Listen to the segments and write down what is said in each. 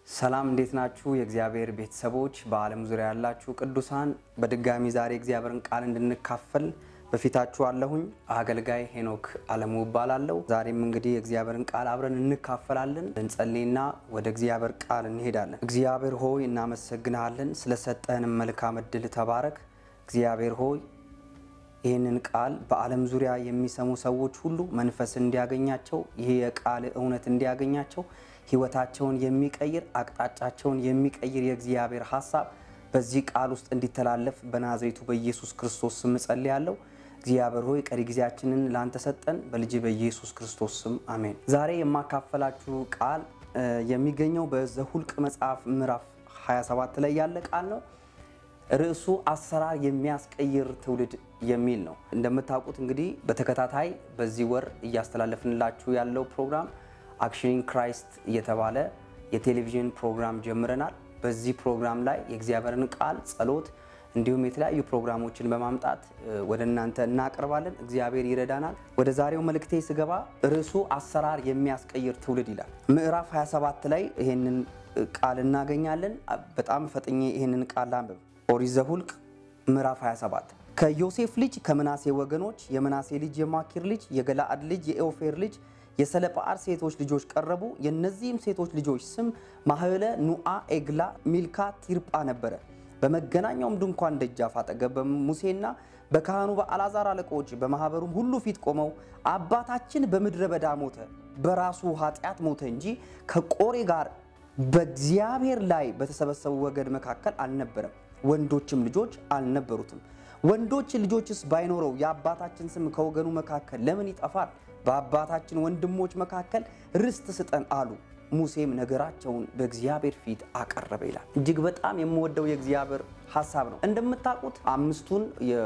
ሰላም እንዴት ናችሁ? የእግዚአብሔር ቤተሰቦች በዓለም ዙሪያ ያላችሁ ቅዱሳን፣ በድጋሚ ዛሬ እግዚአብሔርን ቃል እንድንካፈል በፊታችሁ አለሁኝ። አገልጋይ ሄኖክ አለሙ እባላለሁ። ዛሬም እንግዲህ የእግዚአብሔርን ቃል አብረን እንካፈላለን። እንጸልይና ወደ እግዚአብሔር ቃል እንሄዳለን። እግዚአብሔር ሆይ እናመሰግንሃለን፣ ስለሰጠህንም መልካም እድል ተባረክ። እግዚአብሔር ሆይ ይህንን ቃል በዓለም ዙሪያ የሚሰሙ ሰዎች ሁሉ መንፈስ እንዲያገኛቸው ይህ የቃል እውነት እንዲያገኛቸው ሕይወታቸውን የሚቀይር አቅጣጫቸውን የሚቀይር የእግዚአብሔር ሀሳብ በዚህ ቃል ውስጥ እንዲተላለፍ በናዝሬቱ በኢየሱስ ክርስቶስ ስም እጸልያለሁ። እግዚአብሔር ሆይ ቀሪ ጊዜያችንን ላንተ ሰጠን፣ በልጅ በኢየሱስ ክርስቶስ ስም አሜን። ዛሬ የማካፈላችሁ ቃል የሚገኘው በዘሁልቅ መጽሐፍ ምዕራፍ 27 ላይ ያለ ቃል ነው። ርዕሱ አሰራር የሚያስቀይር ትውልድ የሚል ነው። እንደምታውቁት እንግዲህ በተከታታይ በዚህ ወር እያስተላለፍንላችሁ ያለው ፕሮግራም አክሽኒንግ ክራይስት እየተባለ የቴሌቪዥን ፕሮግራም ጀምረናል። በዚህ ፕሮግራም ላይ የእግዚአብሔርን ቃል፣ ጸሎት እንዲሁም የተለያዩ ፕሮግራሞችን በማምጣት ወደ እናንተ እናቀርባለን። እግዚአብሔር ይረዳናል። ወደ ዛሬው መልእክቴ ስገባ ርዕሱ አሰራር የሚያስቀይር ትውልድ ይላል። ምዕራፍ 27 ላይ ይህንን ቃል እናገኛለን። በጣም ፈጥኜ ይህንን ቃል አንብብ። ኦሪት ዘኍልቍ ምዕራፍ 27 ከዮሴፍ ልጅ ከምናሴ ወገኖች የምናሴ ልጅ የማኪር ልጅ የገላአድ ልጅ የኤኦፌር ልጅ የሰለጰዓድ ሴቶች ልጆች ቀረቡ። የእነዚህም ሴቶች ልጆች ስም ማህለ፣ ኑአ፣ ኤግላ፣ ሚልካ፣ ቲርጳ ነበረ። በመገናኛውም ድንኳን ደጃፍ አጠገብ በሙሴና በካህኑ በአልዓዛር አለቆች በማኅበሩም ሁሉ ፊት ቆመው አባታችን በምድረ በዳ ሞተ፣ በራሱ ኃጢአት ሞተ እንጂ ከቆሬ ጋር በእግዚአብሔር ላይ በተሰበሰቡ ወገን መካከል አልነበረም። ወንዶችም ልጆች አልነበሩትም። ወንዶች ልጆችስ ባይኖረው የአባታችን ስም ከወገኑ መካከል ለምን ይጠፋል? በአባታችን ወንድሞች መካከል ርስት ስጠን አሉ። ሙሴም ነገራቸውን በእግዚአብሔር ፊት አቀረበ ይላል። እጅግ በጣም የምወደው የእግዚአብሔር ሀሳብ ነው። እንደምታውቁት አምስቱን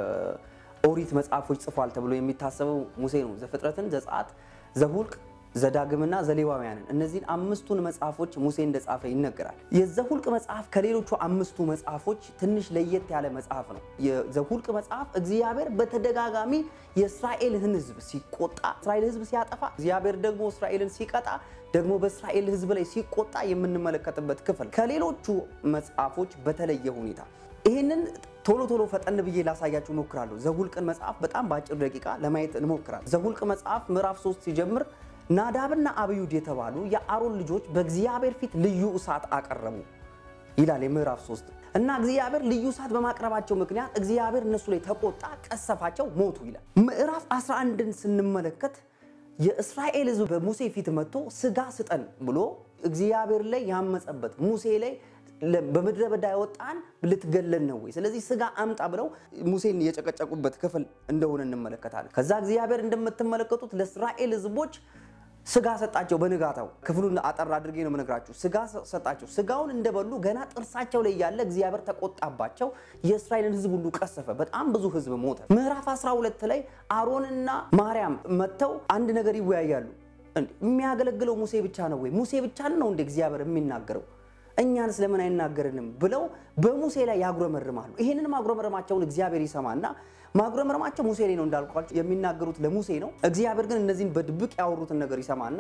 የኦሪት መጽሐፎች ጽፏል ተብሎ የሚታሰበው ሙሴ ነው። ዘፍጥረትን፣ ዘጸአት፣ ዘኍልቍ ዘዳግምና ዘሌዋውያንን እነዚህን አምስቱን መጽሐፎች ሙሴ እንደጻፈ ይነገራል። የዘኍልቍ መጽሐፍ ከሌሎቹ አምስቱ መጽሐፎች ትንሽ ለየት ያለ መጽሐፍ ነው። የዘኍልቍ መጽሐፍ እግዚአብሔር በተደጋጋሚ የእስራኤልን ሕዝብ ሲቆጣ፣ እስራኤል ሕዝብ ሲያጠፋ፣ እግዚአብሔር ደግሞ እስራኤልን ሲቀጣ፣ ደግሞ በእስራኤል ሕዝብ ላይ ሲቆጣ የምንመለከትበት ክፍል ከሌሎቹ መጽሐፎች በተለየ ሁኔታ ይህንን ቶሎ ቶሎ ፈጠን ብዬ ላሳያችሁ እሞክራለሁ። ዘኍልቍን መጽሐፍ በጣም በአጭር ደቂቃ ለማየት እንሞክራለን። ዘኍልቍ መጽሐፍ ምዕራፍ 3 ሲጀምር ናዳብና አብዩድ የተባሉ የአሮን ልጆች በእግዚአብሔር ፊት ልዩ እሳት አቀረቡ ይላል የምዕራፍ 3 እና እግዚአብሔር ልዩ እሳት በማቅረባቸው ምክንያት እግዚአብሔር እነሱ ላይ ተቆጣ፣ ቀሰፋቸው፣ ሞቱ ይላል። ምዕራፍ 11ን ስንመለከት የእስራኤል ሕዝብ በሙሴ ፊት መጥቶ ስጋ ስጠን ብሎ እግዚአብሔር ላይ ያመፀበት ሙሴ ላይ በምድረ በዳ ያወጣን ልትገለን ነው ወይ? ስለዚህ ስጋ አምጣ ብለው ሙሴን የጨቀጨቁበት ክፍል እንደሆነ እንመለከታለን። ከዛ እግዚአብሔር እንደምትመለከቱት ለእስራኤል ሕዝቦች ስጋ ሰጣቸው። በንጋታው ክፍሉን አጠር አድርጌ ነው የምነግራችሁ። ስጋ ሰጣቸው። ስጋውን እንደበሉ ገና ጥርሳቸው ላይ ያለ እግዚአብሔር ተቆጣባቸው። የእስራኤልን ሕዝብ ሁሉ ቀሰፈ። በጣም ብዙ ሕዝብ ሞተ። ምዕራፍ 12 ላይ አሮንና ማርያም መጥተው አንድ ነገር ይወያያሉ። የሚያገለግለው ሙሴ ብቻ ነው ወይ? ሙሴ ብቻ ነው እንደ እግዚአብሔር የሚናገረው እኛንስ ለምን አይናገርንም? ብለው በሙሴ ላይ ያጉረመርማሉ። ይህንን ማጉረመረማቸውን እግዚአብሔር ይሰማና ማጉረመረማቸው ሙሴ ላይ ነው እንዳልኳቸው የሚናገሩት ለሙሴ ነው። እግዚአብሔር ግን እነዚህን በድብቅ ያወሩትን ነገር ይሰማና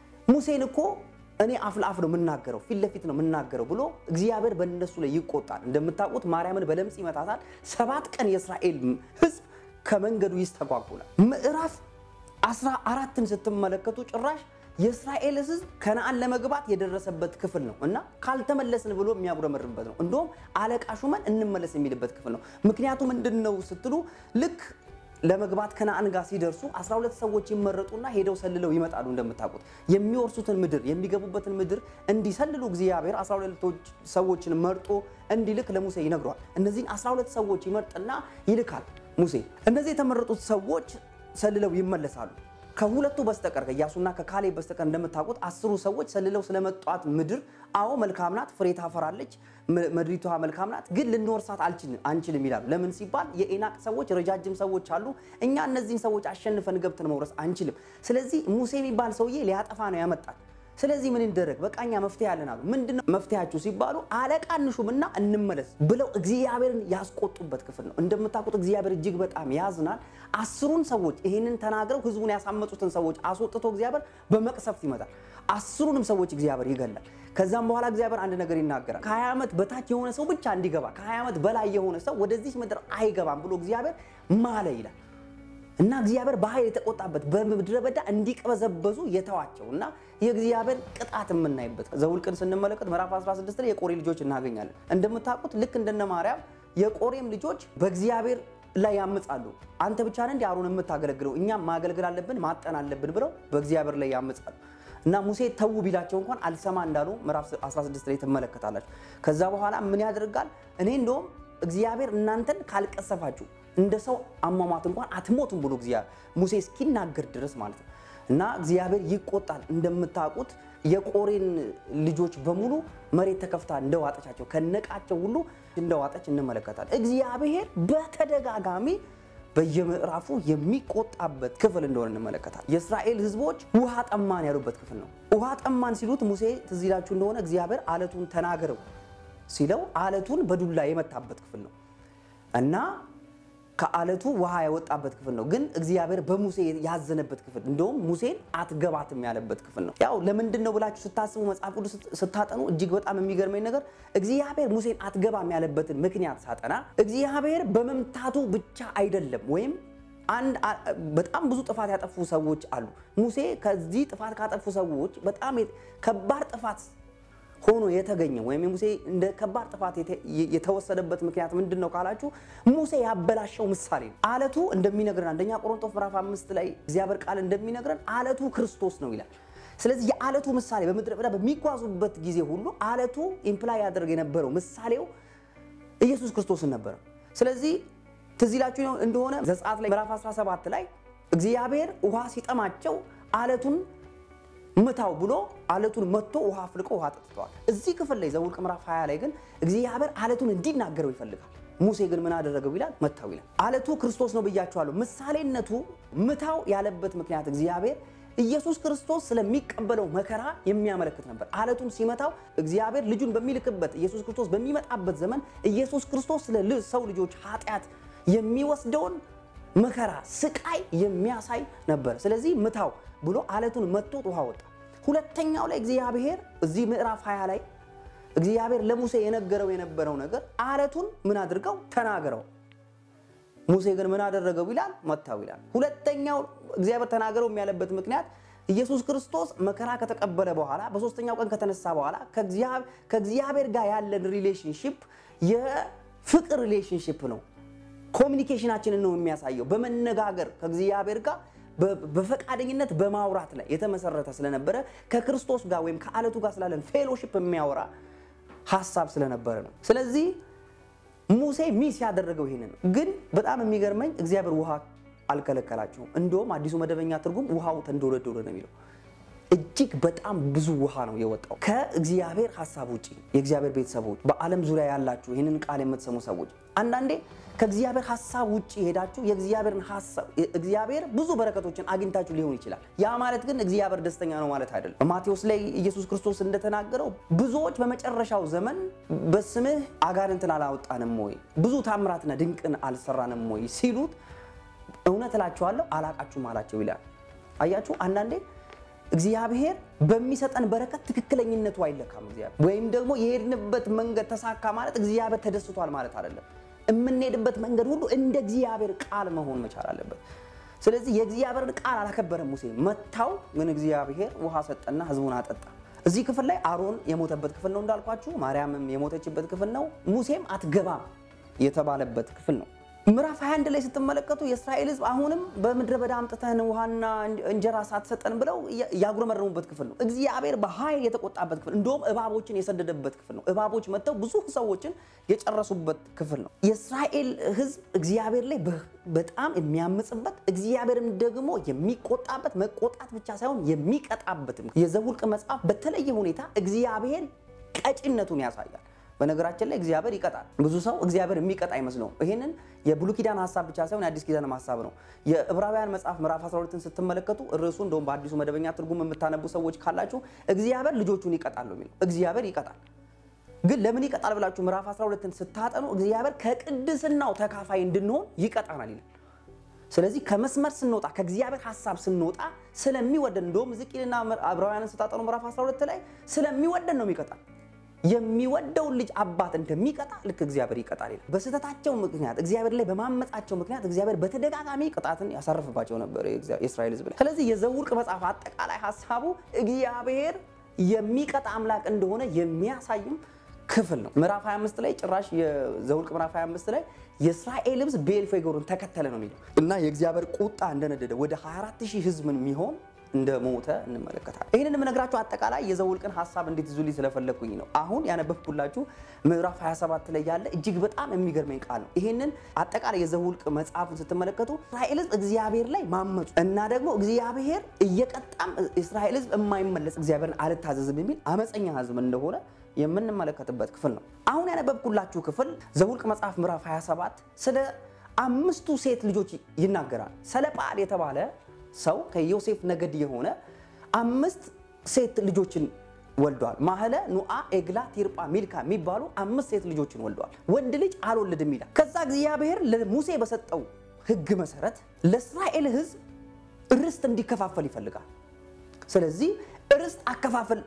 ሙሴን እኮ እኔ አፍ ለአፍ ነው የምናገረው፣ ፊት ለፊት ነው የምናገረው ብሎ እግዚአብሔር በእነሱ ላይ ይቆጣል። እንደምታውቁት ማርያምን በለምጽ ይመታታል። ሰባት ቀን የእስራኤል ሕዝብ ከመንገዱ ይስተጓጉላል። ምዕራፍ አስራ አራትን ስትመለከቱ ጭራሽ የእስራኤል ሕዝብ ከነአን ለመግባት የደረሰበት ክፍል ነው እና ካልተመለስን ብሎ የሚያጉረመርበት ነው። እንዲሁም አለቃ ሹመን እንመለስ የሚልበት ክፍል ነው። ምክንያቱ ምንድን ነው ስትሉ ልክ ለመግባት ከነአን ጋር ሲደርሱ 12 ሰዎች ይመረጡና ሄደው ሰልለው ይመጣሉ። እንደምታውቁት የሚወርሱትን ምድር የሚገቡበትን ምድር እንዲሰልሉ እግዚአብሔር 12 ሰዎችን መርጦ እንዲልክ ለሙሴ ይነግረዋል። እነዚህን 12 ሰዎች ይመርጥና ይልካል ሙሴ። እነዚህ የተመረጡት ሰዎች ሰልለው ይመለሳሉ። ከሁለቱ በስተቀር ከኢያሱና ከካሌብ በስተቀር እንደምታውቁት አስሩ ሰዎች ሰልለው ስለመጧት ምድር አዎ መልካም ናት፣ ፍሬ ታፈራለች፣ ምድሪቷ መልካም ናት፣ ግን ልንወርሳት አንችልም ይላሉ። ለምን ሲባል የኤናቅ ሰዎች ረጃጅም ሰዎች አሉ፣ እኛ እነዚህን ሰዎች አሸንፈን ገብተን መውረስ አንችልም። ስለዚህ ሙሴ የሚባል ሰውዬ ሊያጠፋ ነው ያመጣል። ስለዚህ ምን ይደረግ? በቃ እኛ መፍትሄ ያለን አሉ። ምንድነው መፍትሄያችሁ ሲባሉ አለቃ እንሹምና እንመለስ ብለው እግዚአብሔርን ያስቆጡበት ክፍል ነው። እንደምታውቁት እግዚአብሔር እጅግ በጣም ያዝናል። አስሩን ሰዎች ይህንን ተናግረው ህዝቡን ያሳመጹትን ሰዎች አስወጥቶ እግዚአብሔር በመቅሰፍት ይመጣል። አስሩንም ሰዎች እግዚአብሔር ይገላል። ከዛም በኋላ እግዚአብሔር አንድ ነገር ይናገራል። ከ20 ዓመት በታች የሆነ ሰው ብቻ እንዲገባ ከ20 ዓመት በላይ የሆነ ሰው ወደዚህ ምድር አይገባም ብሎ እግዚአብሔር ማለ ይላል እና እግዚአብሔር በኃይል የተቆጣበት በምድረ በዳ እንዲቀበዘበዙ የተዋቸው እና የእግዚአብሔር ቅጣት የምናይበት ዘውልቅን ስንመለከት ምዕራፍ 16 ላይ የቆሬ ልጆች እናገኛለን። እንደምታውቁት ልክ እንደነ ማርያም የቆሬም ልጆች በእግዚአብሔር ላይ ያምጻሉ። አንተ ብቻ ነህ እንዲ አሮን የምታገለግለው እኛም ማገልገል አለብን ማጠን አለብን ብለው በእግዚአብሔር ላይ ያምጻሉ እና ሙሴ ተዉ ቢላቸው እንኳን አልሰማ እንዳሉ ምዕራፍ 16 ላይ ትመለከታላችሁ። ከዛ በኋላ ምን ያደርጋል? እኔ እንደውም እግዚአብሔር እናንተን ካልቀሰፋችሁ እንደ ሰው አሟሟት እንኳን አትሞቱም ብሎ እግዚአብሔር ሙሴ እስኪናገር ድረስ ማለት ነው። እና እግዚአብሔር ይቆጣል። እንደምታውቁት የቆሬን ልጆች በሙሉ መሬት ተከፍታ እንደዋጠቻቸው ከነቃቸው ሁሉ እንደዋጠች እንመለከታለን። እግዚአብሔር በተደጋጋሚ በየምዕራፉ የሚቆጣበት ክፍል እንደሆነ እንመለከታለን። የእስራኤል ሕዝቦች ውሃ ጠማን ያሉበት ክፍል ነው። ውሃ ጠማን ሲሉት ሙሴ ትዝ ይላችሁ እንደሆነ እግዚአብሔር አለቱን ተናገረው ሲለው አለቱን በዱላ የመታበት ክፍል ነው እና ከአለቱ ውሃ ያወጣበት ክፍል ነው። ግን እግዚአብሔር በሙሴ ያዘነበት ክፍል እንደውም ሙሴን አትገባትም ያለበት ክፍል ነው። ያው ለምንድን ነው ብላችሁ ስታስቡ መጽሐፍ ቅዱስ ስታጠኑ እጅግ በጣም የሚገርመኝ ነገር እግዚአብሔር ሙሴን አትገባም ያለበትን ምክንያት ሳጠና እግዚአብሔር በመምታቱ ብቻ አይደለም ወይም አንድ በጣም ብዙ ጥፋት ያጠፉ ሰዎች አሉ። ሙሴ ከዚህ ጥፋት ካጠፉ ሰዎች በጣም ከባድ ጥፋት ሆኖ የተገኘ ወይም ሙሴ እንደ ከባድ ጥፋት የተወሰደበት ምክንያት ምንድን ነው ካላችሁ ሙሴ ያበላሸው ምሳሌ ነው። አለቱ እንደሚነግረን አንደኛ ቆሮንቶስ ምዕራፍ አምስት ላይ እግዚአብሔር ቃል እንደሚነግረን አለቱ ክርስቶስ ነው ይላል። ስለዚህ የአለቱ ምሳሌ በምድረ በዳ በሚጓዙበት ጊዜ ሁሉ አለቱ ኢምፕላይ ያደርግ የነበረው ምሳሌው ኢየሱስ ክርስቶስን ነበረ። ስለዚህ ትዝ ይላችሁ እንደሆነ ዘጸአት ላይ ምዕራፍ 17 ላይ እግዚአብሔር ውሃ ሲጠማቸው አለቱን ምታው ብሎ አለቱን መጥቶ ውሃ አፍልቆ ውሃ ጠጥተዋል። እዚህ ክፍል ላይ ዘውልቅ ምዕራፍ 20 ላይ ግን እግዚአብሔር አለቱን እንዲናገረው ይፈልጋል። ሙሴ ግን ምን አደረገው ይላል? መታው ይላል። አለቱ ክርስቶስ ነው ብያቸዋለሁ። ምሳሌነቱ ምታው ያለበት ምክንያት እግዚአብሔር ኢየሱስ ክርስቶስ ስለሚቀበለው መከራ የሚያመለክት ነበር። አለቱን ሲመታው እግዚአብሔር ልጁን በሚልክበት ኢየሱስ ክርስቶስ በሚመጣበት ዘመን ኢየሱስ ክርስቶስ ስለ ሰው ልጆች ኃጢአት የሚወስደውን መከራ ስቃይ የሚያሳይ ነበር። ስለዚህ ምታው ብሎ አለቱን መቶት ውሃ ወጣ። ሁለተኛው ላይ እግዚአብሔር እዚህ ምዕራፍ 20 ላይ እግዚአብሔር ለሙሴ የነገረው የነበረው ነገር አለቱን ምን አድርገው ተናገረው። ሙሴ ግን ምን አደረገው ይላል? መታው ይላል። ሁለተኛው እግዚአብሔር ተናገረው የሚያለበት ምክንያት ኢየሱስ ክርስቶስ መከራ ከተቀበለ በኋላ በሶስተኛው ቀን ከተነሳ በኋላ ከእግዚአብሔር ጋር ያለን ሪሌሽንሽፕ የፍቅር ሪሌሽንሽፕ ነው። ኮሚኒኬሽናችንን ነው የሚያሳየው። በመነጋገር ከእግዚአብሔር ጋር በፈቃደኝነት በማውራት ላይ የተመሰረተ ስለነበረ ከክርስቶስ ጋር ወይም ከአለቱ ጋር ስላለን ፌሎሺፕ የሚያወራ ሀሳብ ስለነበረ ነው። ስለዚህ ሙሴ ሚስ ያደረገው ይሄንን ነው። ግን በጣም የሚገርመኝ እግዚአብሔር ውሃ አልከለከላቸውም። እንደውም አዲሱ መደበኛ ትርጉም ውሃው ተንዶለዶለ ነው የሚለው። እጅግ በጣም ብዙ ውሃ ነው የወጣው። ከእግዚአብሔር ሀሳብ ውጭ የእግዚአብሔር ቤተሰቦች፣ በዓለም ዙሪያ ያላችሁ ይህንን ቃል የምትሰሙ ሰዎች አንዳንዴ ከእግዚአብሔር ሀሳብ ውጭ ሄዳችሁ የእግዚአብሔርን ሀሳብ እግዚአብሔር ብዙ በረከቶችን አግኝታችሁ ሊሆን ይችላል። ያ ማለት ግን እግዚአብሔር ደስተኛ ነው ማለት አይደለም። በማቴዎስ ላይ ኢየሱስ ክርስቶስ እንደተናገረው ብዙዎች በመጨረሻው ዘመን በስምህ አጋንንትን አላወጣንም ወይ ብዙ ታምራትና ድንቅን አልሰራንም ወይ ሲሉት እውነት እላችኋለሁ አላቃችሁም አላቸው ይላል። አያችሁ አንዳንዴ እግዚአብሔር በሚሰጠን በረከት ትክክለኝነቱ አይለካም። እግዚአብሔር ወይም ደግሞ የሄድንበት መንገድ ተሳካ ማለት እግዚአብሔር ተደስቷል ማለት አይደለም። የምንሄድበት መንገድ ሁሉ እንደ እግዚአብሔር ቃል መሆን መቻል አለበት። ስለዚህ የእግዚአብሔርን ቃል አላከበረም ሙሴ መታው፣ ግን እግዚአብሔር ውሃ ሰጠና ህዝቡን አጠጣ። እዚህ ክፍል ላይ አሮን የሞተበት ክፍል ነው እንዳልኳችሁ፣ ማርያምም የሞተችበት ክፍል ነው፣ ሙሴም አትገባም የተባለበት ክፍል ነው። ምዕራፍ 21 ላይ ስትመለከቱ የእስራኤል ህዝብ አሁንም በምድረ በዳ አምጥተን ውሃና እንጀራ ሳትሰጠን ብለው ያጉረመረሙበት ክፍል ነው። እግዚአብሔር በኃይል የተቆጣበት ክፍል እንደውም እባቦችን የሰደደበት ክፍል ነው። እባቦች መጥተው ብዙ ሰዎችን የጨረሱበት ክፍል ነው። የእስራኤል ህዝብ እግዚአብሔር ላይ በጣም የሚያምጽበት እግዚአብሔርም ደግሞ የሚቆጣበት መቆጣት ብቻ ሳይሆን የሚቀጣበት የዘኍልቍ መጽሐፍ በተለየ ሁኔታ እግዚአብሔር ቀጪነቱን ያሳያል። በነገራችን ላይ እግዚአብሔር ይቀጣል። ብዙ ሰው እግዚአብሔር የሚቀጣ አይመስለውም። ይሄንን የብሉይ ኪዳን ሀሳብ ብቻ ሳይሆን የአዲስ ኪዳንም ሀሳብ ነው። የዕብራውያን መጽሐፍ ምዕራፍ 12ን ስትመለከቱ ርዕሱ እንደውም በአዲሱ መደበኛ ትርጉም የምታነቡ ሰዎች ካላችሁ እግዚአብሔር ልጆቹን ይቀጣል ነው የሚለው። እግዚአብሔር ይቀጣል። ግን ለምን ይቀጣል ብላችሁ ምዕራፍ 12ን ስታጠኑ እግዚአብሔር ከቅድስናው ተካፋይ እንድንሆን ይቀጣናል ይላል። ስለዚህ ከመስመር ስንወጣ ከእግዚአብሔር ሀሳብ ስንወጣ ስለሚወደን እንደውም ዝቂልና ዕብራውያንን ስታጠኑ ምዕራፍ 12 ላይ ስለሚወደን ነው የሚቀጣል። የሚወደውን ልጅ አባት እንደሚቀጣ ልክ እግዚአብሔር ይቀጣል ይላል። በስህተታቸው ምክንያት እግዚአብሔር ላይ በማመጻቸው ምክንያት እግዚአብሔር በተደጋጋሚ ቅጣትን ያሳርፍባቸው ነበር የእስራኤል ሕዝብ ላይ። ስለዚህ የዘኍልቍ መጽሐፍ አጠቃላይ ሀሳቡ እግዚአብሔር የሚቀጣ አምላክ እንደሆነ የሚያሳይም ክፍል ነው። ምዕራፍ 25 ላይ ጭራሽ የዘኍልቍ ምዕራፍ 25 ላይ የእስራኤል ሕዝብ ቤልፌጎርን ተከተለ ነው የሚለው እና የእግዚአብሔር ቁጣ እንደነደደ ወደ 24 ሺህ ሕዝብ የሚሆን እንደ ሞተ እንመለከታለን። ይህንን የምነግራችሁ አጠቃላይ የዘኍልቍን ሀሳብ እንዴት ይዙልኝ ስለፈለግኩኝ ነው። አሁን ያነበብኩላችሁ ምዕራፍ 27 ላይ ያለ እጅግ በጣም የሚገርመኝ ቃል ነው። ይህንን አጠቃላይ የዘኍልቍ መጽሐፉን ስትመለከቱ እስራኤል ሕዝብ እግዚአብሔር ላይ ማመፁ እና ደግሞ እግዚአብሔር እየቀጣም እስራኤል ሕዝብ የማይመለስ እግዚአብሔርን አልታዘዝም የሚል አመፀኛ ሕዝብ እንደሆነ የምንመለከትበት ክፍል ነው። አሁን ያነበብኩላችሁ ክፍል ዘኍልቍ መጽሐፍ ምዕራፍ 27 ስለ አምስቱ ሴት ልጆች ይናገራል። ሰለጳአድ የተባለ ሰው ከዮሴፍ ነገድ የሆነ አምስት ሴት ልጆችን ወልደዋል። ማህለ፣ ኑአ፣ ኤግላ፣ ቲርጳ፣ ሚልካ የሚባሉ አምስት ሴት ልጆችን ወልደዋል። ወንድ ልጅ አልወለድም ይላል። ከዛ እግዚአብሔር ለሙሴ በሰጠው ሕግ መሰረት ለእስራኤል ሕዝብ ርስት እንዲከፋፈል ይፈልጋል። ስለዚህ ርስት አከፋፈል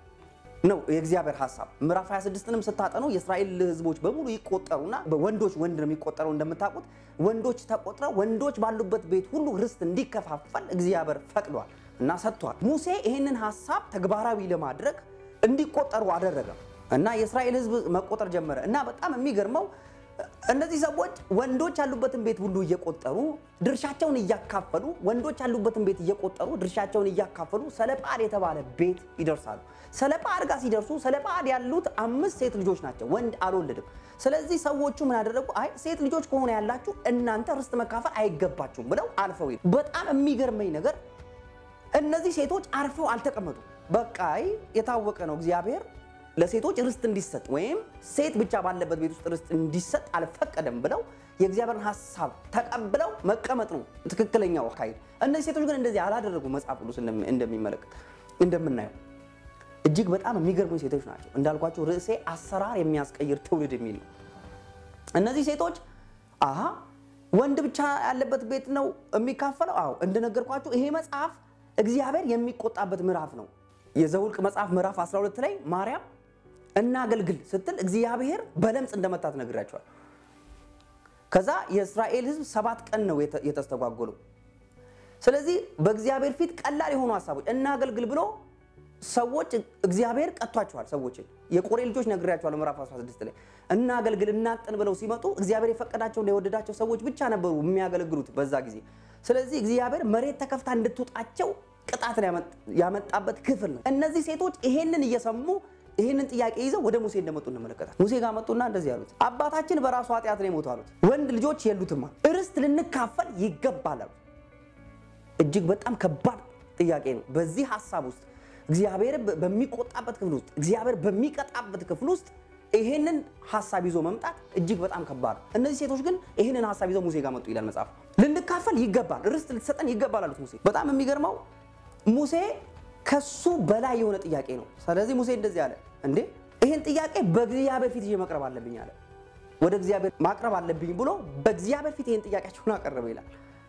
ነው የእግዚአብሔር ሀሳብ። ምዕራፍ 26ንም ስታጠኑ የእስራኤል ህዝቦች በሙሉ ይቆጠሩና ወንዶች ወንድ ነው የሚቆጠረው እንደምታውቁት ወንዶች ተቆጥረው ወንዶች ባሉበት ቤት ሁሉ ርስት እንዲከፋፈል እግዚአብሔር ፈቅዷል እና ሰጥቷል። ሙሴ ይህንን ሀሳብ ተግባራዊ ለማድረግ እንዲቆጠሩ አደረገ እና የእስራኤል ህዝብ መቆጠር ጀመረ እና በጣም የሚገርመው እነዚህ ሰዎች ወንዶች ያሉበትን ቤት ሁሉ እየቆጠሩ ድርሻቸውን እያካፈሉ ወንዶች ያሉበትን ቤት እየቆጠሩ ድርሻቸውን እያካፈሉ ሰለጳአድ የተባለ ቤት ይደርሳሉ። ሰለጳአድ ጋር ሲደርሱ ሰለጳአድ ያሉት አምስት ሴት ልጆች ናቸው። ወንድ አልወለድም። ስለዚህ ሰዎቹ ምን አደረጉ? አይ ሴት ልጆች ከሆነ ያላችሁ እናንተ ርስት መካፈል አይገባችሁም ብለው አልፈው ሄዱ። በጣም የሚገርመኝ ነገር እነዚህ ሴቶች አርፈው አልተቀመጡ። በቃ የታወቀ ነው እግዚአብሔር ለሴቶች ርስት እንዲሰጥ ወይም ሴት ብቻ ባለበት ቤት ውስጥ ርስት እንዲሰጥ አልፈቀደም ብለው የእግዚአብሔርን ሀሳብ ተቀብለው መቀመጥ ነው ትክክለኛው አካሄድ። እነዚህ ሴቶች ግን እንደዚህ አላደረጉ። መጽሐፍ ቅዱስ እንደሚመለከት እንደምናየው እጅግ በጣም የሚገርሙ ሴቶች ናቸው። እንዳልኳቸው ርዕሴ አሰራር የሚያስቀይር ትውልድ የሚል ነው። እነዚህ ሴቶች አሀ ወንድ ብቻ ያለበት ቤት ነው የሚካፈለው? አዎ እንደነገርኳችሁ ይሄ መጽሐፍ እግዚአብሔር የሚቆጣበት ምዕራፍ ነው። የዘኍልቍ መጽሐፍ ምዕራፍ 12 ላይ ማርያም እናገልግል ስትል እግዚአብሔር በለምጽ እንደመታት ነግራቸዋል። ከዛ የእስራኤል ሕዝብ ሰባት ቀን ነው የተስተጓጎለው። ስለዚህ በእግዚአብሔር ፊት ቀላል የሆኑ ሀሳቦች እናገልግል ብሎ ሰዎች እግዚአብሔር ቀጥቷቸዋል። ሰዎችን የቆሬ ልጆች ነግሬያቸዋለሁ ምዕራፍ 16 ላይ እናገልግል እናጥን ብለው ሲመጡ እግዚአብሔር የፈቀዳቸውና የወደዳቸው ሰዎች ብቻ ነበሩ የሚያገለግሉት በዛ ጊዜ። ስለዚህ እግዚአብሔር መሬት ተከፍታ እንድትውጣቸው ቅጣትን ያመጣበት ክፍል ነው። እነዚህ ሴቶች ይሄንን እየሰሙ ይህንን ጥያቄ ይዘው ወደ ሙሴ እንደመጡ እንመለከታል። ሙሴ ጋር መጡና እንደዚህ አሉት፣ አባታችን በራሱ ኃጢአት ነው የሞቱ አሉት። ወንድ ልጆች የሉትማ ርስት ልንካፈል ይገባል አሉት። እጅግ በጣም ከባድ ጥያቄ ነው። በዚህ ሀሳብ ውስጥ እግዚአብሔር በሚቆጣበት ክፍል ውስጥ እግዚአብሔር በሚቀጣበት ክፍል ውስጥ ይሄንን ሀሳብ ይዞ መምጣት እጅግ በጣም ከባድ ነው። እነዚህ ሴቶች ግን ይህንን ሀሳብ ይዘው ሙሴ ጋር መጡ ይላል መጽሐፍ። ልንካፈል ይገባል፣ ርስት ልትሰጠን ይገባል አሉት ሙሴ። በጣም የሚገርመው ሙሴ ከሱ በላይ የሆነ ጥያቄ ነው። ስለዚህ ሙሴ እንደዚህ አለ፣ እንዴ ይህን ጥያቄ በእግዚአብሔር ፊት ይዤ መቅረብ አለብኝ አለ። ወደ እግዚአብሔር ማቅረብ አለብኝ ብሎ በእግዚአብሔር ፊት ይህን ጥያቄያቸውን አቀረበ ይላል።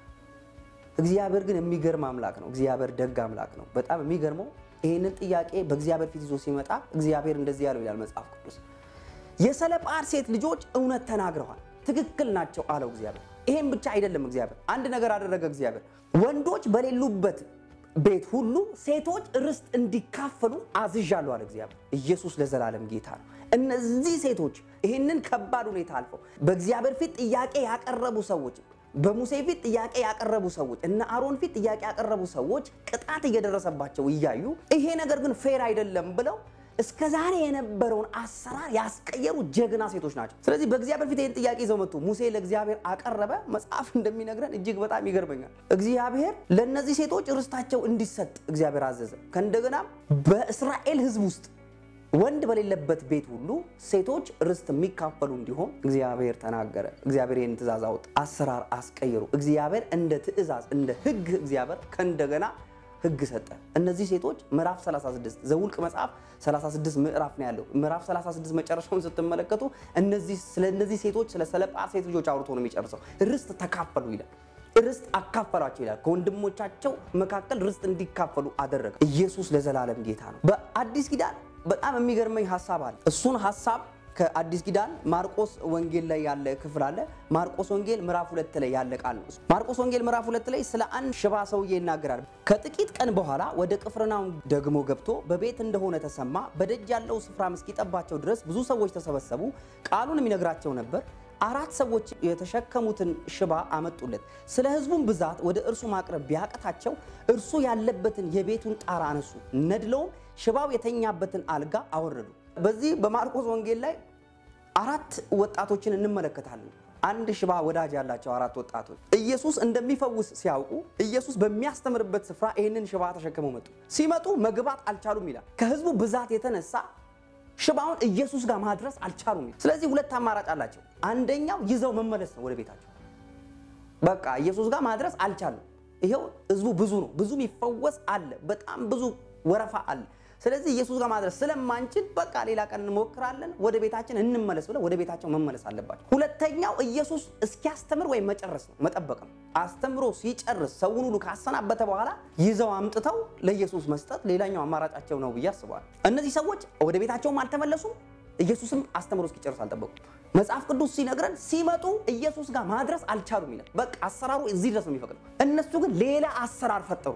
እግዚአብሔር ግን የሚገርም አምላክ ነው። እግዚአብሔር ደግ አምላክ ነው። በጣም የሚገርመው ይህንን ጥያቄ በእግዚአብሔር ፊት ይዞ ሲመጣ እግዚአብሔር እንደዚህ ያለው ይላል መጽሐፍ ቅዱስ የሰለጳአድ ሴት ልጆች እውነት ተናግረዋል፣ ትክክል ናቸው አለው እግዚአብሔር። ይሄን ብቻ አይደለም እግዚአብሔር አንድ ነገር አደረገ። እግዚአብሔር ወንዶች በሌሉበት ቤት ሁሉ ሴቶች ርስት እንዲካፈሉ አዝዣለሁ አለ እግዚአብሔር። ኢየሱስ ለዘላለም ጌታ ነው። እነዚህ ሴቶች ይህንን ከባድ ሁኔታ አልፈው በእግዚአብሔር ፊት ጥያቄ ያቀረቡ ሰዎች በሙሴ ፊት ጥያቄ ያቀረቡ ሰዎች እነ አሮን ፊት ጥያቄ ያቀረቡ ሰዎች ቅጣት እየደረሰባቸው እያዩ ይሄ ነገር ግን ፌር አይደለም ብለው እስከ ዛሬ የነበረውን አሰራር ያስቀየሩ ጀግና ሴቶች ናቸው። ስለዚህ በእግዚአብሔር ፊት ይህን ጥያቄ ይዘው መጡ። ሙሴ ለእግዚአብሔር አቀረበ። መጽሐፍ እንደሚነግረን እጅግ በጣም ይገርመኛል። እግዚአብሔር ለእነዚህ ሴቶች ርስታቸው እንዲሰጥ እግዚአብሔር አዘዘ። ከእንደገናም በእስራኤል ሕዝብ ውስጥ ወንድ በሌለበት ቤት ሁሉ ሴቶች ርስት የሚካፈሉ እንዲሆን እግዚአብሔር ተናገረ። እግዚአብሔር ይህን ትእዛዝ አወጣ። አሰራር አስቀየሩ። እግዚአብሔር እንደ ትእዛዝ እንደ ሕግ እግዚአብሔር ከእንደገና ሕግ ሰጠ። እነዚህ ሴቶች ምዕራፍ 36 ዘውልቅ መጽሐፍ 36 ምዕራፍ ነው ያለው። ምዕራፍ 36 መጨረሻውን ስትመለከቱ እነዚህ ስለ እነዚህ ሴቶች ስለ ሰለጳአድ ሴት ልጆች አውርቶ ነው የሚጨርሰው። ርስት ተካፈሉ ይላል። ርስት አካፈሏቸው ይላል። ከወንድሞቻቸው መካከል ርስት እንዲካፈሉ አደረገ። ኢየሱስ ለዘላለም ጌታ ነው። በአዲስ ኪዳን በጣም የሚገርመኝ ሀሳብ አለ። እሱን ሀሳብ ከአዲስ ኪዳን ማርቆስ ወንጌል ላይ ያለ ክፍል አለ። ማርቆስ ወንጌል ምዕራፍ ሁለት ላይ ያለ ቃል ነው። ማርቆስ ወንጌል ምዕራፍ ሁለት ላይ ስለ አንድ ሽባ ሰውዬ ይናገራል። ከጥቂት ቀን በኋላ ወደ ቅፍርናሆም ደግሞ ገብቶ በቤት እንደሆነ ተሰማ። በደጅ ያለው ስፍራም እስኪጠባቸው ድረስ ብዙ ሰዎች ተሰበሰቡ። ቃሉንም ይነግራቸው ነበር። አራት ሰዎች የተሸከሙትን ሽባ አመጡለት። ስለ ሕዝቡም ብዛት ወደ እርሱ ማቅረብ ቢያቀታቸው እርሱ ያለበትን የቤቱን ጣራ አነሱ፣ ነድለውም ሽባው የተኛበትን አልጋ አወረዱ። በዚህ በማርቆስ ወንጌል ላይ አራት ወጣቶችን እንመለከታለን። አንድ ሽባ ወዳጅ ያላቸው አራት ወጣቶች ኢየሱስ እንደሚፈውስ ሲያውቁ ኢየሱስ በሚያስተምርበት ስፍራ ይህንን ሽባ ተሸክመው መጡ። ሲመጡ መግባት አልቻሉም ይላል። ከሕዝቡ ብዛት የተነሳ ሽባውን ኢየሱስ ጋር ማድረስ አልቻሉም። ስለዚህ ሁለት አማራጭ አላቸው። አንደኛው ይዘው መመለስ ነው ወደ ቤታቸው። በቃ ኢየሱስ ጋር ማድረስ አልቻሉም። ይሄው ህዝቡ ብዙ ነው፣ ብዙ የሚፈወስ አለ፣ በጣም ብዙ ወረፋ አለ። ስለዚህ ኢየሱስ ጋር ማድረስ ስለማንችል በቃ ሌላ ቀን እንሞክራለን፣ ወደ ቤታችን እንመለስ ብለው ወደ ቤታቸው መመለስ አለባቸው። ሁለተኛው ኢየሱስ እስኪያስተምር ወይም መጨረስ ነው፣ መጠበቅ ነው። አስተምሮ ሲጨርስ ሰውን ሁሉ ካሰናበተ በኋላ ይዘው አምጥተው ለኢየሱስ መስጠት ሌላኛው አማራጫቸው ነው ብዬ አስባለሁ። እነዚህ ሰዎች ወደ ቤታቸውም አልተመለሱም፣ ኢየሱስም አስተምሮ እስኪጨርስ አልጠበቁም። መጽሐፍ ቅዱስ ሲነግረን ሲመጡ ኢየሱስ ጋር ማድረስ አልቻሉም ይላል። በቃ አሰራሩ እዚህ ድረስ ነው የሚፈቅደው። እነሱ ግን ሌላ አሰራር ፈጠሩ።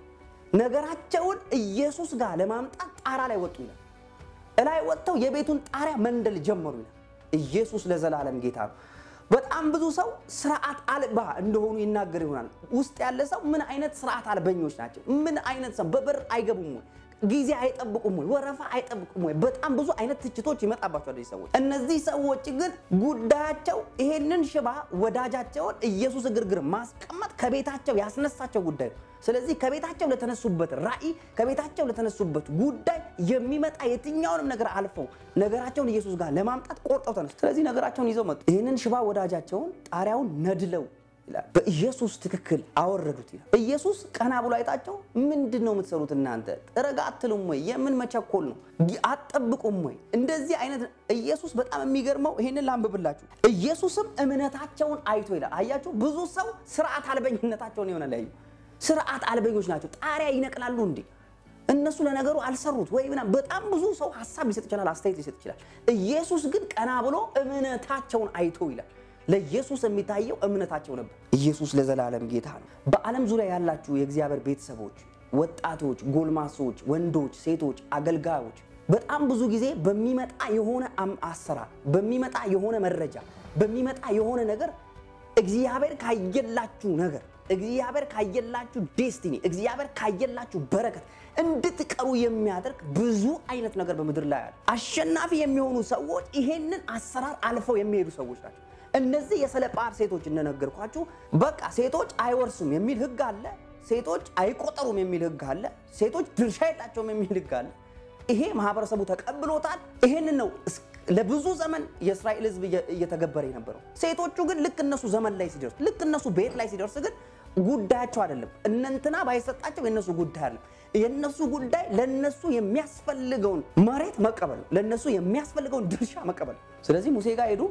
ነገራቸውን ኢየሱስ ጋር ለማምጣት ጣራ ላይ ወጡ ይላል። እላይ ወጥተው የቤቱን ጣሪያ መንደል ጀመሩ ይላል። ኢየሱስ ለዘላለም ጌታ ነው። በጣም ብዙ ሰው ስርዓት አልባ እንደሆኑ ይናገር ይሆናል። ውስጥ ያለ ሰው ምን አይነት ስርዓት አልበኞች ናቸው? ምን አይነት ሰው በበር አይገቡም ወይ? ጊዜ አይጠብቁም ወይ? ወረፋ አይጠብቁም ወይ? በጣም ብዙ አይነት ትችቶች ይመጣባቸዋል እነዚህ ሰዎች። እነዚህ ሰዎች ግን ጉዳያቸው ይሄንን ሽባ ወዳጃቸውን ኢየሱስ እግር ግር ማስቀመጥ ከቤታቸው ያስነሳቸው ጉዳይ ነው። ስለዚህ ከቤታቸው ለተነሱበት ራእይ ከቤታቸው ለተነሱበት ጉዳይ የሚመጣ የትኛውንም ነገር አልፈው ነገራቸውን ኢየሱስ ጋር ለማምጣት ቆርጠው ተነሱ። ስለዚህ ነገራቸውን ይዘው መጡ። ይህንን ሽባ ወዳጃቸውን ጣሪያውን ነድለው ይላል በኢየሱስ ትክክል አወረዱት ይላል። ኢየሱስ ቀና ብሎ አይታቸው ምንድን ነው የምትሰሩት እናንተ ረጋ አትሉም ወይ? የምን መቸኮል ነው? አትጠብቁም ወይ? እንደዚህ አይነት ኢየሱስ በጣም የሚገርመው ይሄንን ላንብብላችሁ። ኢየሱስም እምነታቸውን አይቶ ይላል። አያችሁ ብዙ ሰው ስርዓት አልበኝነታቸውን የሆነ ላይ ስርዓት አልበኞች ናቸው። ጣሪያ ይነቅላሉ እንዴ እነሱ ለነገሩ አልሰሩት ወይ ምናምን። በጣም ብዙ ሰው ሀሳብ ሊሰጥ ይችላል፣ አስተያየት ሊሰጥ ይችላል። ኢየሱስ ግን ቀና ብሎ እምነታቸውን አይቶ ይላል። ለኢየሱስ የሚታየው እምነታቸው ነበር። ኢየሱስ ለዘላለም ጌታ ነው። በዓለም ዙሪያ ያላችሁ የእግዚአብሔር ቤተሰቦች፣ ወጣቶች፣ ጎልማሶች፣ ወንዶች፣ ሴቶች፣ አገልጋዮች በጣም ብዙ ጊዜ በሚመጣ የሆነ አሰራር፣ በሚመጣ የሆነ መረጃ፣ በሚመጣ የሆነ ነገር እግዚአብሔር ካየላችሁ ነገር እግዚአብሔር ካየላችሁ ዴስቲኒ እግዚአብሔር ካየላችሁ በረከት እንድትቀሩ የሚያደርግ ብዙ አይነት ነገር በምድር ላይ አለ። አሸናፊ የሚሆኑ ሰዎች ይሄንን አሰራር አልፈው የሚሄዱ ሰዎች ናቸው። እነዚህ የሰለጳር ሴቶች እንደነገርኳችሁ በቃ ሴቶች አይወርሱም የሚል ሕግ አለ። ሴቶች አይቆጠሩም የሚል ሕግ አለ። ሴቶች ድርሻ የላቸውም የሚል ሕግ አለ። ይሄ ማህበረሰቡ ተቀብሎታል። ይሄንን ነው ለብዙ ዘመን የእስራኤል ሕዝብ እየተገበረ የነበረው። ሴቶቹ ግን ልክ እነሱ ዘመን ላይ ሲደርስ ልክ እነሱ ቤት ላይ ሲደርስ ግን ጉዳያቸው አይደለም። እነንትና ባይሰጣቸው የነሱ ጉዳይ አይደለም። የነሱ ጉዳይ ለነሱ የሚያስፈልገውን መሬት መቀበል፣ ለነሱ የሚያስፈልገውን ድርሻ መቀበል። ስለዚህ ሙሴ ጋር ሄዱ፣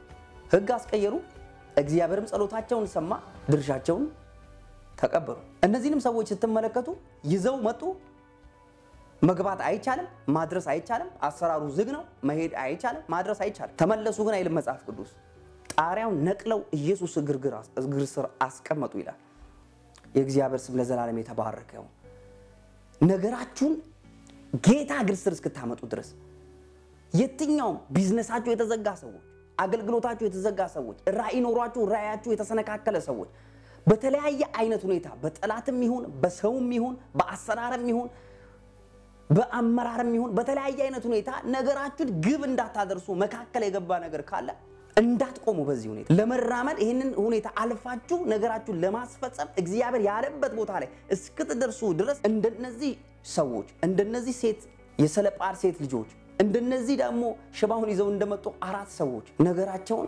ህግ አስቀየሩ። እግዚአብሔርም ጸሎታቸውን ሰማ፣ ድርሻቸውን ተቀበሉ። እነዚህንም ሰዎች ስትመለከቱ ይዘው መጡ። መግባት አይቻልም፣ ማድረስ አይቻልም። አሰራሩ ዝግ ነው። መሄድ አይቻልም፣ ማድረስ አይቻልም። ተመለሱ ግን አይልም መጽሐፍ ቅዱስ። ጣሪያውን ነቅለው ኢየሱስ እግር ስር አስቀመጡ ይላል። የእግዚአብሔር ስም ለዘላለም የተባረከ ይሁን። ነገራችሁን ጌታ እግር ስር እስክታመጡ ድረስ የትኛውም ቢዝነሳችሁ የተዘጋ ሰዎች፣ አገልግሎታችሁ የተዘጋ ሰዎች፣ ራእይ ኖሯችሁ ራእያችሁ የተሰነካከለ ሰዎች በተለያየ አይነት ሁኔታ በጠላትም ይሁን በሰውም ይሁን በአሰራርም ይሁን በአመራርም ይሁን በተለያየ አይነት ሁኔታ ነገራችሁን ግብ እንዳታደርሱ መካከል የገባ ነገር ካለ እንዳትቆሙ በዚህ ሁኔታ ለመራመድ ይህንን ሁኔታ አልፋችሁ ነገራችሁን ለማስፈጸም እግዚአብሔር ያለበት ቦታ ላይ እስክትደርሱ ድረስ እንደነዚህ ሰዎች እንደነዚህ ሴት የሰለጳር ሴት ልጆች እንደነዚህ ደግሞ ሽባውን ይዘው እንደመጡ አራት ሰዎች ነገራቸውን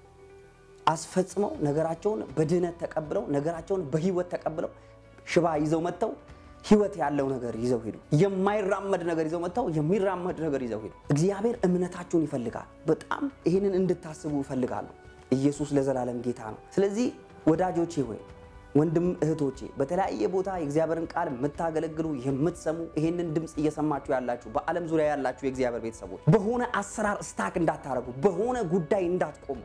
አስፈጽመው ነገራቸውን በድህነት ተቀብለው ነገራቸውን በህይወት ተቀብለው ሽባ ይዘው መጥተው ህይወት ያለው ነገር ይዘው ሄዱ። የማይራመድ ነገር ይዘው መጥተው የሚራመድ ነገር ይዘው ሄዱ። እግዚአብሔር እምነታችሁን ይፈልጋል። በጣም ይህንን እንድታስቡ ይፈልጋሉ። ኢየሱስ ለዘላለም ጌታ ነው። ስለዚህ ወዳጆቼ ሆይ ወንድም እህቶቼ በተለያየ ቦታ የእግዚአብሔርን ቃል የምታገለግሉ የምትሰሙ ይሄንን ድምፅ እየሰማችሁ ያላችሁ በዓለም ዙሪያ ያላችሁ የእግዚአብሔር ቤተሰቦች በሆነ አሰራር ስታክ እንዳታረጉ፣ በሆነ ጉዳይ እንዳትቆሙ፣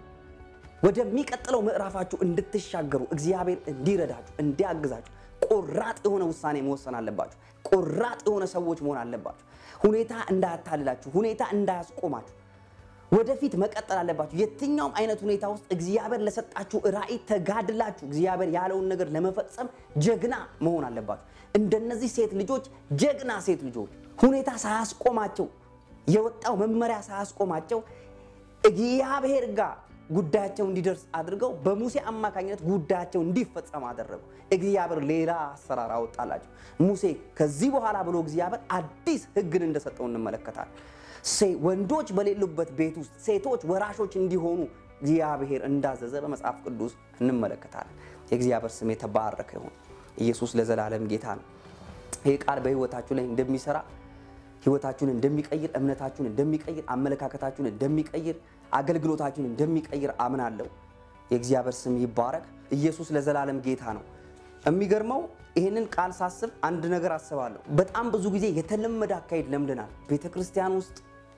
ወደሚቀጥለው ምዕራፋችሁ እንድትሻገሩ እግዚአብሔር እንዲረዳችሁ እንዲያግዛችሁ ቆራጥ የሆነ ውሳኔ መወሰን አለባችሁ። ቆራጥ የሆነ ሰዎች መሆን አለባችሁ። ሁኔታ እንዳያታልላችሁ፣ ሁኔታ እንዳያስቆማችሁ ወደፊት መቀጠል አለባችሁ። የትኛውም አይነት ሁኔታ ውስጥ እግዚአብሔር ለሰጣችሁ ራዕይ ተጋድላችሁ እግዚአብሔር ያለውን ነገር ለመፈጸም ጀግና መሆን አለባችሁ። እንደነዚህ ሴት ልጆች ጀግና ሴት ልጆች ሁኔታ ሳያስቆማቸው የወጣው መመሪያ ሳያስቆማቸው እግዚአብሔር ጋር ጉዳያቸው እንዲደርስ አድርገው በሙሴ አማካኝነት ጉዳያቸው እንዲፈጸም አደረጉ። እግዚአብሔር ሌላ አሰራር አወጣላቸው። ሙሴ ከዚህ በኋላ ብሎ እግዚአብሔር አዲስ ሕግን እንደሰጠው እንመለከታለን። ወንዶች በሌሉበት ቤት ውስጥ ሴቶች ወራሾች እንዲሆኑ እግዚአብሔር እንዳዘዘ በመጽሐፍ ቅዱስ እንመለከታለን። የእግዚአብሔር ስም የተባረከ ይሁን። ኢየሱስ ለዘላለም ጌታ ነው። ይህ ቃል በህይወታችሁ ላይ እንደሚሰራ ህይወታችሁን እንደሚቀይር፣ እምነታችሁን እንደሚቀይር፣ አመለካከታችሁን እንደሚቀይር፣ አገልግሎታችሁን እንደሚቀይር አምናለሁ። የእግዚአብሔር ስም ይባረክ። ኢየሱስ ለዘላለም ጌታ ነው። የሚገርመው ይህንን ቃል ሳስብ አንድ ነገር አስባለሁ። በጣም ብዙ ጊዜ የተለመደ አካሄድ ለምደናል። ቤተ ክርስቲያን ውስጥ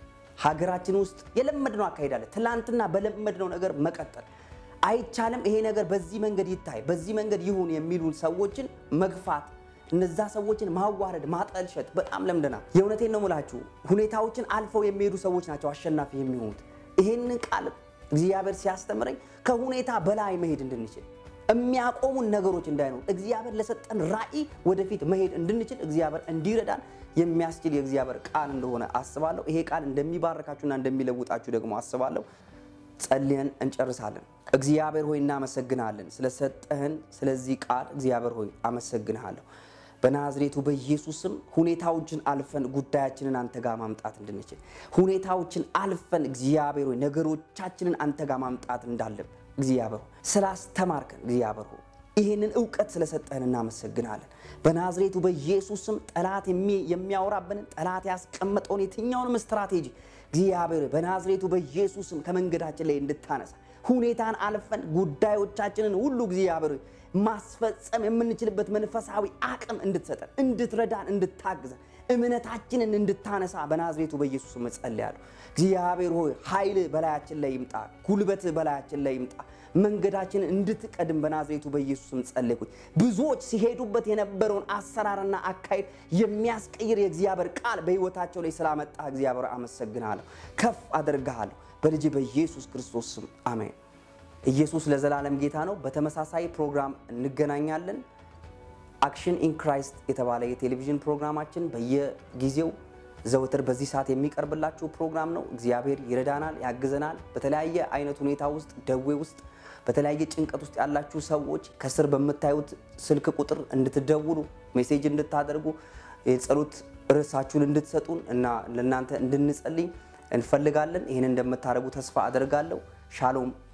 ሀገራችን ውስጥ የለመድነው አካሄድ አለ። ትላንትና በለመድነው ነገር መቀጠል አይቻልም። ይሄ ነገር በዚህ መንገድ ይታይ፣ በዚህ መንገድ ይሁን የሚሉን ሰዎችን መግፋት፣ እነዛ ሰዎችን ማዋረድ፣ ማጠልሸት በጣም ለምደናል። የእውነቴን ነው የምላችሁ። ሁኔታዎችን አልፈው የሚሄዱ ሰዎች ናቸው አሸናፊ የሚሆኑት። ይህንን ቃል እግዚአብሔር ሲያስተምረኝ ከሁኔታ በላይ መሄድ እንድንችል የሚያቆሙን ነገሮች እንዳይኖሩ እግዚአብሔር ለሰጠን ራዕይ ወደፊት መሄድ እንድንችል እግዚአብሔር እንዲረዳን የሚያስችል የእግዚአብሔር ቃል እንደሆነ አስባለሁ። ይሄ ቃል እንደሚባረካችሁና እንደሚለውጣችሁ ደግሞ አስባለሁ። ጸልየን እንጨርሳለን። እግዚአብሔር ሆይ እናመሰግናለን ስለሰጠህን ስለዚህ ቃል እግዚአብሔር ሆይ አመሰግንሃለሁ። በናዝሬቱ በኢየሱስ ስም ሁኔታዎችን አልፈን ጉዳያችንን አንተ ጋር ማምጣት እንድንችል ሁኔታዎችን አልፈን እግዚአብሔር ሆይ ነገሮቻችንን አንተ ጋር ማምጣት እንዳለብን እግዚአብሔር ሆይ ስላስተማርከን እግዚአብሔር ሆይ ይህንን እውቀት ስለሰጠህን እናመሰግናለን። በናዝሬቱ በኢየሱስ ስም ጠላት የሚያወራብንን ጠላት ያስቀመጠውን የትኛውንም ስትራቴጂ እግዚአብሔር በናዝሬቱ በኢየሱስ ስም ከመንገዳችን ላይ እንድታነሳ ሁኔታን አልፈን ጉዳዮቻችንን ሁሉ እግዚአብሔር ማስፈጸም የምንችልበት መንፈሳዊ አቅም እንድትሰጠን፣ እንድትረዳን፣ እንድታግዘን እምነታችንን እንድታነሳ በናዝሬቱ በኢየሱስ ስም እጸልያለሁ። እግዚአብሔር ሆይ ኃይል በላያችን ላይ ይምጣ፣ ጉልበት በላያችን ላይ ይምጣ። መንገዳችንን እንድትቀድም በናዝሬቱ በኢየሱስ ስም ጸለይኩኝ። ብዙዎች ሲሄዱበት የነበረውን አሰራርና አካሄድ የሚያስቀይር የእግዚአብሔር ቃል በሕይወታቸው ላይ ስላመጣ እግዚአብሔር አመሰግናለሁ፣ ከፍ አደርግሃለሁ። በልጅ በኢየሱስ ክርስቶስ ስም አሜን። ኢየሱስ ለዘላለም ጌታ ነው። በተመሳሳይ ፕሮግራም እንገናኛለን። አክሽን ኢን ክራይስት የተባለ የቴሌቪዥን ፕሮግራማችን በየጊዜው ዘወትር በዚህ ሰዓት የሚቀርብላችሁ ፕሮግራም ነው። እግዚአብሔር ይረዳናል፣ ያግዘናል። በተለያየ አይነት ሁኔታ ውስጥ ደዌ ውስጥ በተለያየ ጭንቀት ውስጥ ያላችሁ ሰዎች ከስር በምታዩት ስልክ ቁጥር እንድትደውሉ ሜሴጅ እንድታደርጉ የጸሎት ርዕሳችሁን እንድትሰጡን እና ለእናንተ እንድንጸልይ እንፈልጋለን። ይህን እንደምታደርጉ ተስፋ አደርጋለሁ። ሻሎም